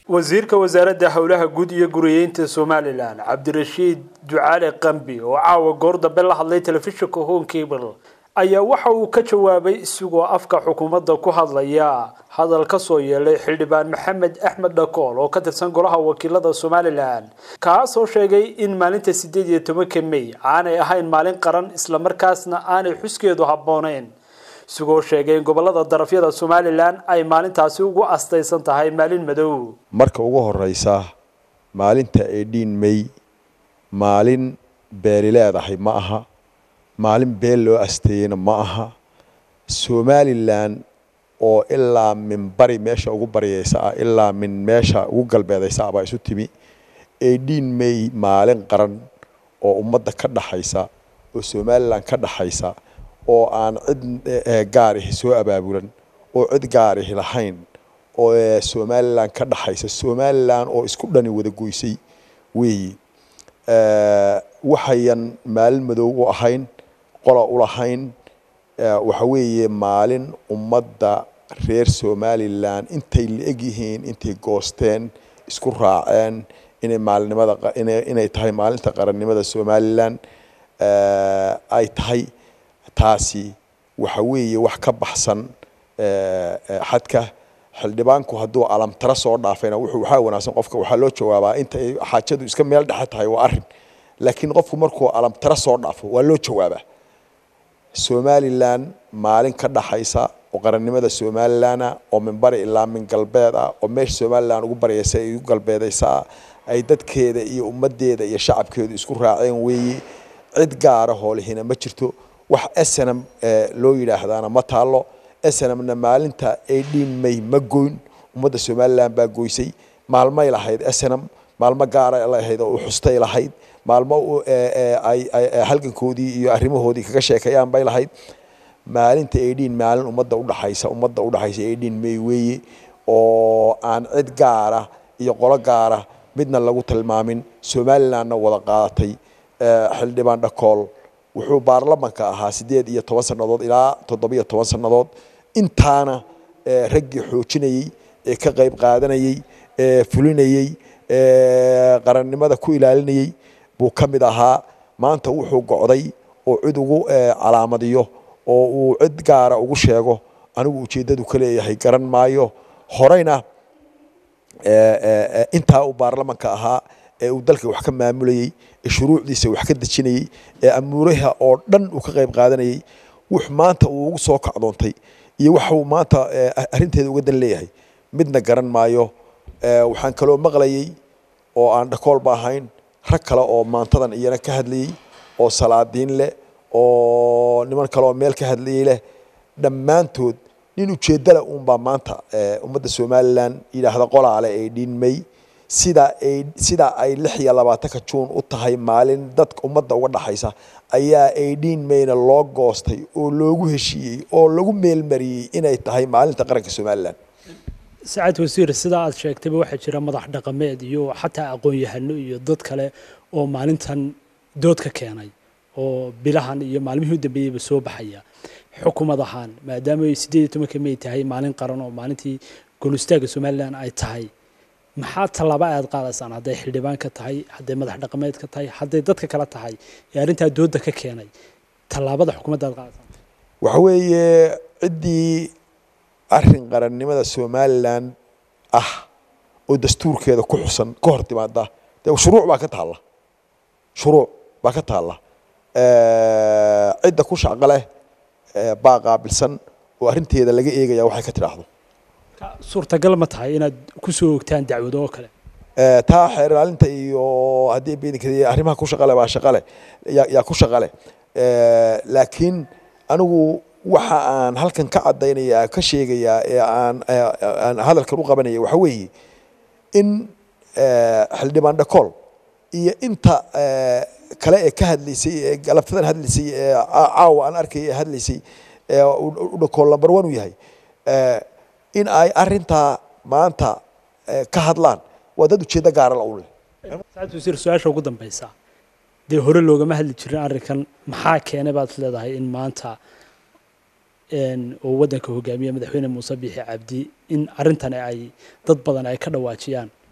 wasiirka wasaaradda howlaha guud iyo guriyeynta somalilan cabdirashiid ducaale qambi oo caawa goor dambe la hadlay telefishinka home cable ayaa waxa uu ka jawaabay isigoo afka xukuumadda ku hadlaya hadal ka soo yeelay xildhibaan maxamed axmed dhakool oo ka tirsan golaha wakiilada somalilan kaasoo sheegay in maalinta sideed iyo tobanka may aanay ahayn maalin qaran islamarkaasna aanay xuskeedu habbooneyn isigoo sheegay in gobolada darafyada somalilan ay maalintaasi ugu astaysan tahay maalin madow marka ugu horeysa maalinta edhiin may maalin beeli leedahay ma aha maalin beel loo asteeyeyna ma aha somalilan oo ilaa min bari meesha ugu baryeysa ah ilaa min meesha ugu galbeedaysa ah baa isu timi edhiin may maalin qaran oo ummadda ka dhaxaysa oo somalilan ka dhaxaysa oo aan cid gaarihi soo abaabulan oo cid gaarihi lahayn oo somalilan ka dhaxaysa somalilan oo isku dhani wada goysay weeyi waxayan maalin madow u ahayn qola u lahayn waxa weeye maalin ummadda reer somalilan intay la-eg yihiin intay goosteen isku raaceen inay maalinimada inay tahay maalinta qarannimada somalilan ay tahay taasi waxa weeye wax ka baxsan xadka xildhibaanku hadduu alamtara soo dhaafayna wuxuu waxaa wanaagsan qofka waxaa loo jawaabaa inta ay xaajadu iska meel dhexe tahay waa arrin laakiin qofku markuu alamtara soo dhaafo waa loo jawaabaa somalilan maalin ka dhaxaysa oo qarannimada somalilana oo min bari ilaa min galbeed ah oo meesha somalilan ugu baryaysa ay ugu galbeedaysaa ay dadkeeda iyo ummaddeeda iyo shacabkeedu isku raaceen weeye cid gaara hoolihina ma jirto wax snm loo yidhaahdaana ma taalo snmna maalinta edhiin may ma goyn ummadda somalilan baa goysay maalmay lahayd snm maalmo gaara lahayd oo xustay lahayd maalmo ay halgankoodii iyo arrimahoodii kaga sheekeeyaan bay lahayd maalinta edhiin maalin ummadda udhaxaysa ummadda udhaxaysa edhiin may weeye oo aan cid gaara iyo qolo gaara midna lagu tilmaamin somalilanna wada qaadatay xildhibaan dhakool wuxuu baarlamanka ahaa sideed iyo toban sannadood ilaa toddobiyo toban sannadood intaana raggii xoojinayey ee ka qayb qaadanayey ee fulinayey qarannimada ku ilaalinayey buu ka mid ahaa maanta wuxuu gocday oo cid ugu calaamadiyo oo uu cid gaara ugu sheego anigu ujeeddadu ka leeyahay garan maayo horeyna intaa uu baarlamanka ahaa ee uu dalka wax ka maamulayey ee shuruucdiisa wax ka dejinayey ee amuuraha oo dhan uu ka qayb qaadanayey wux maanta uu ugu soo kacdoontay iyo waxuu maanta arrinteeda uga dan leeyahay midna garan maayo waxaan kaloo maqlayey oo aan dhakoolba ahayn rag kale oo maantadan iyana ka hadlayey oo salaadiin leh oo niman kale oo meel ka hadlayey leh dhammaantood nin ujeeddale uunbaa maanta ummadda somalilan yidhaahda qolaale ee dhiinmay sida ay sida ay lix iyo labaatanka juun u tahay maalin dadka ummadda uga dhaxaysa ayaa aydhiin mayna loo goostay oo loogu heshiiyey oo lagu meelmariyey inay tahay maalinta qaranka somalilan sacad wasiir sidaa aad sheegtayba waxaa jira madax dhaqameed iyo xataa aqoon-yahano iyo dad kale oo maalintan dood ka keenay oo bilahan iyo maalmihii u dambeeyeyba soo baxaya xukumad ahaan maadaama ay sideed iyo tobanka may tahay maalin qaran oo maalintii golustaagga somalilan ay tahay maxaa tallaabo aad qaadaysaan hadday xildhibaan ka tahay hadday madax dhaqameed ka tahay hadday dadka kale tahay ee arrintaa doodda ka keenay tallaabada xukuumadda aad qaadaysaan waxa weeye ciddii arrin qarannimada somalilan ah oo dastuurkeeda ku xusan ka hor timaada dee shuruuc baa ka taalla shuruuc baa ka taalla cidda ku shaqo leh baa qaabilsan oo arrinteeda laga eegaya waxay ka tidhaahdo suurtagal ma tahay inaad ku soo ogtaan dacwado oo kale taa xeer ilaalinta iyo haddii beenkada arrimaha ku shaqale baa shaqale yaa ku shaqale laakiin anigu waxa aan halkan ka caddaynaya ka sheegayaa ee aan aan hadalkan u qabanaya waxa weeye in xildhibaan dhakool iyo inta kale ee ka hadlaysay ee galabtadan hadlaysay ee caawa aan arkaya ee hadlaysay ee u dhakool number one u yahay in ay arintaa maanta ka hadlaan waa dad ujeeddo gaara la u leh saacad wasiir su-aasha ugu dambeysa dee hore loogama hadli jirin arrinkan maxaa keenay baad leedahay in maanta oo waddanka hogaamiya madaxweyne muuse biixi cabdi in arrintani ay dad badan ay ka dhawaajiyaan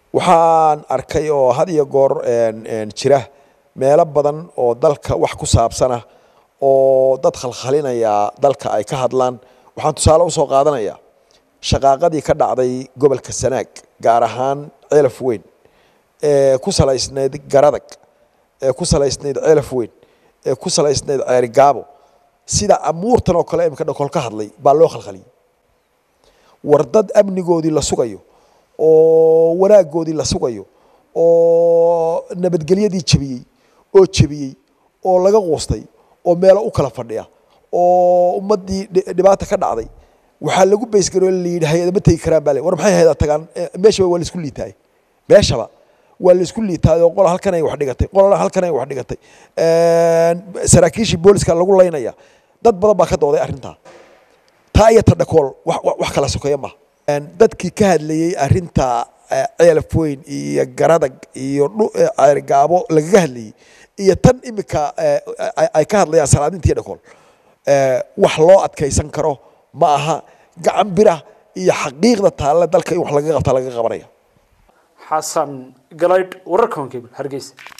waxaan arkay oo had iyo goor jira meelo badan oo dalka wax ku saabsana oo dad khalkhalinaya dalka ay ka hadlaan waxaan tusaale usoo qaadanaya shaqaaqadii ka dhacday gobolka sanaag gaar ahaan ceelaf weyn ee ku salaysnayd garadag ee ku salaysnayd ceelaf weyn ee ku salaysnayd ceerigaabo sida amuurtan oo kale imika dhakol ka hadlay baa loo khalkhaliyey war dad amnigoodii la sugayo oo wanaagoodii la sugayo oo nabadgelyadii jebiyey oo jebiyey oo laga quustay oo meelo u kala fadhiya oo ummaddii dhibaata ka dhacday waxaa lagu baysgaroo layidhi hay-ada ma tegi karaan baa le war maxay hayada tagaan meeshaba waa laisku liitaay meeshaba waa laisku liitaay oo qola halkan ay wax dhigatay qolana halkan ay wax dhigatay saraakiishii booliska lagu laynaya dad badan baa ka dooday arrintaa taa iyo ta dhakool wax kala sokeeya maha dadkii ka hadlayey arrinta ceelaf weyn iyo garadag iyo ceerigaabo lagaga hadlayey iyo tan imika ay ka hadlayaan salaadintii dhakool wax loo adkaysan karo ma aha gacan bira iyo xaqiiqda taalle dalka in wax lagaga qabta laga qabanaya xasan galaydh wararka honkebel hargeysa